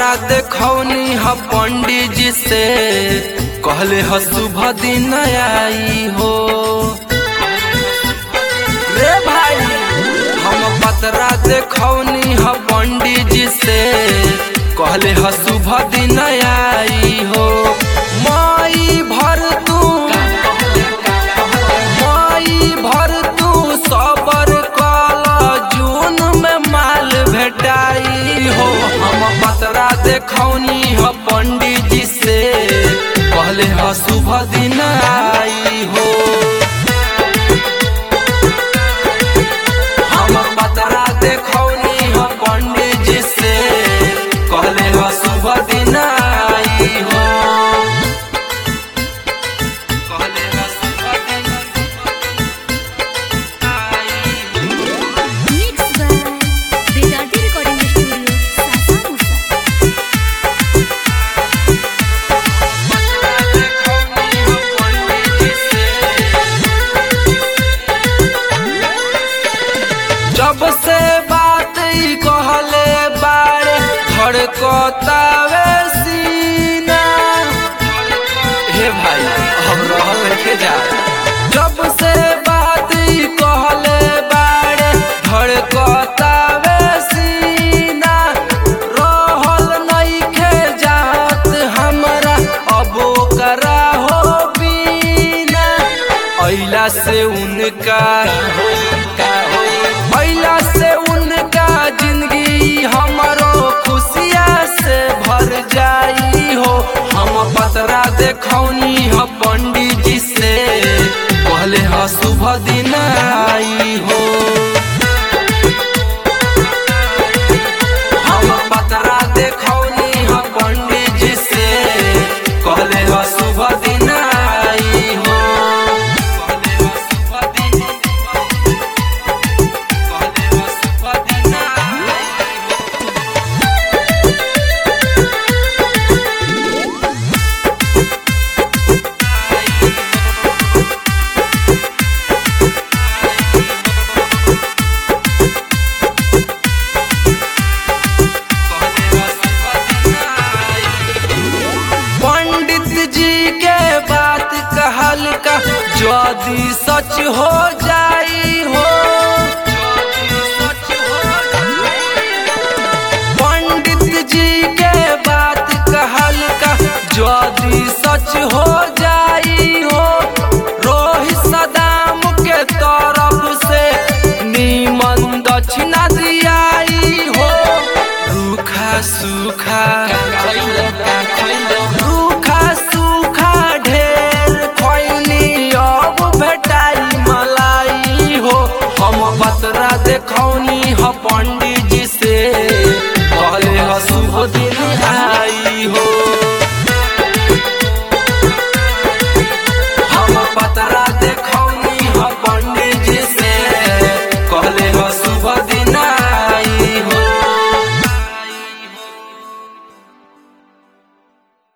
पतरा देखौनी ह पंडित जी से कहले ह शुभ दिन आई हो रे भाई हम पतरा देखौनी ह पंडित जी से कहले ह शुभ दिन आई हो माई भर तू माई भर तू सबर कल जून में माल भेटाई हो हम पतरा देखौनी ह पंडित जी से कहले ह शुभ दिन आई हो हम पतरा देखौनी ह पंडित जी से कहले ह शुभ दिन आई हो कहले ह शुभ दिन आई हो Mixed by Vedati Recording Studio, Sasamusa. जब से बात ई कहले बारे धड़कतावे सीना हे भाई हम रहल के जा जब से बात ई कहले बारे धड़कतावे सीना रहल नइखे जात हमरा अब करा हो बीना अइला से उनका अइला से उनका जिंदगी हमरो खुशिया से भर जाई हो हम पतरा देखौनी ह पंडित जी से कहले ह शुभ दिन आई हो हम पतरा देखौनी ह पंडित जी से कहले ह शुभ दिन आई हो कहले ह शुभ दिन कहले ह शुभ दिन आई हो पंडित जी के बात कहल का यदि सच हो जाई हो पंडित जी के बात कहल का यदि सच हो जाई हो रोहित सदाम के तरफ से नीमन दक्षिणा दियाई हो रूखा सूखा